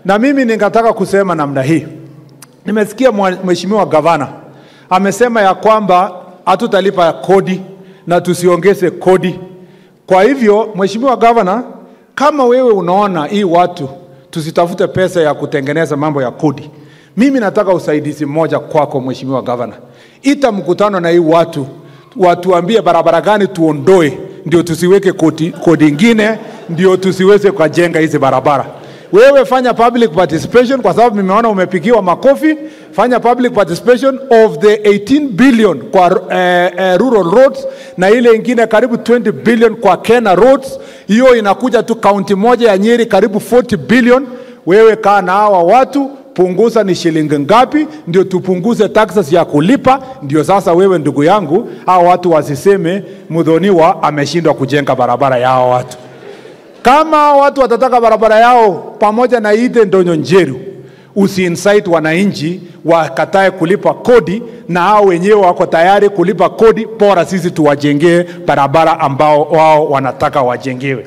Na mimi ningetaka kusema namna hii, nimesikia mwa- mheshimiwa gavana amesema ya kwamba hatutalipa kodi na tusiongeze kodi. Kwa hivyo, mheshimiwa gavana, kama wewe unaona hii watu tusitafute pesa ya kutengeneza mambo ya kodi, mimi nataka usaidizi mmoja kwako, mheshimiwa gavana, ita mkutano na hii watu watuambie barabara gani tuondoe, ndio tusiweke kodi, kodi ingine, ndio tusiweze kujenga hizi barabara. Wewe fanya public participation, kwa sababu nimeona umepigiwa makofi. Fanya public participation of the 18 billion kwa eh, eh, rural roads na ile ingine karibu 20 billion kwa Kenya roads. Hiyo inakuja tu kaunti moja ya Nyeri karibu 40 billion. Wewe kaa na hawa watu punguza ni shilingi ngapi, ndio tupunguze taxes ya kulipa. Ndio sasa wewe ndugu yangu, hawa watu wasiseme Mudhoniwa ameshindwa kujenga barabara ya hawa watu. Kama hao watu watataka barabara yao pamoja na Ide Ndonyo Njeru, usiinsight wananchi wakatae kulipa kodi, na hao wenyewe wako tayari kulipa kodi, bora sisi tuwajengee barabara ambao wao wanataka wajengewe.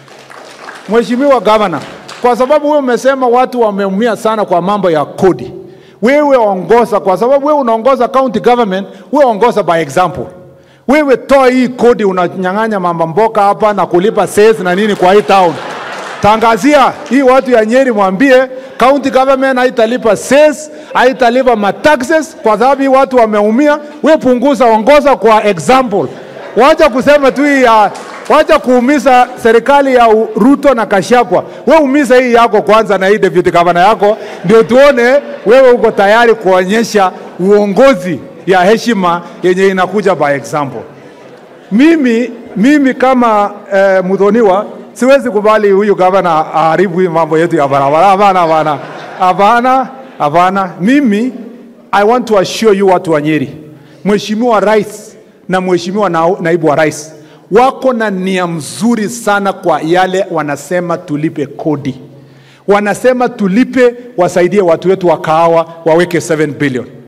Mheshimiwa Gavana, kwa sababu wewe umesema watu wameumia sana kwa mambo ya kodi, wewe ongoza, kwa sababu wewe unaongoza county government, wewe ongoza by example. Wewe toa hii kodi, unanyang'anya mama mboka hapa na kulipa cess na nini kwa hii town. Tangazia hii watu ya Nyeri, mwambie county government haitalipa cess, haitalipa mataxes kwa sababu hii watu wameumia. Wewe punguza, ongoza kwa example. Wacha kusema tu hii ya wacha kuumiza serikali ya U- Ruto na Kashagwa. Wewe umiza hii yako kwanza na hii deputy governor yako, ndio tuone wewe uko tayari kuonyesha uongozi ya heshima yenye inakuja by example. Mimi, mimi kama eh, Mudhoniwa siwezi kubali huyu gavana aharibu hii mambo yetu ya barabara. Hapana, hapana, hapana, hapana. Mimi I want to assure you watu wa Nyeri, Mheshimiwa Rais na Mheshimiwa na, naibu wa rais wako na nia mzuri sana kwa yale wanasema tulipe kodi, wanasema tulipe, wasaidie watu wetu wa kahawa waweke 7 billion